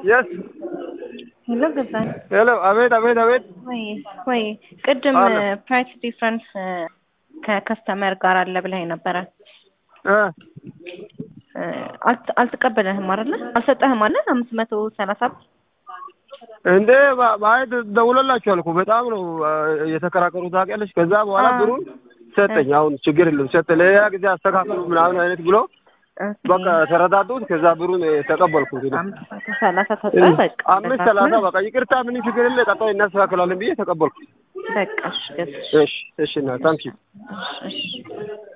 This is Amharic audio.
የስ ሄሎ ገዛኝ ሄሎ፣ አቤት አቤት አቤት። ወይ ወይ ቅድም አለ። ፕራይስ ዲፍረንስ ከከስተመር ጋር አለ ብለኸኝ ነበረ እ እ አልተ- አልተቀበለህም አይደለ? አልሰጠህም አለ አምስት መቶ ሰላሳ ብር እንዴ ባ- ባይ ደውሎላችኋል እኮ በጣም ነው አ፣ የተከራከሩ ታውቂያለሽ። ከዛ በኋላ አዎ። ብሩን ሰጠኝ። አሁን ችግር የለም ሰጠ። ሌላ ጊዜ አስተካክሉ ምናምን አይነት ብሎ ኦኬ። በቃ ተረዳዱት። ከዛ ብሩን ተቀበልኩት። እኔ አምስት መቶ ሰላሳ ሰጠህ በቃ አምስት እንደዛ ሰላሳ ከሆነ በቃ ይቅርታ፣ ምን ችግር የለ፣ ቀጣይ እናስተካክላለን ብዬ ተቀበልኩ። በቃ እሺ ገዛሽ እሺ እሺ፣ እና ታንኪ እሺ እሺ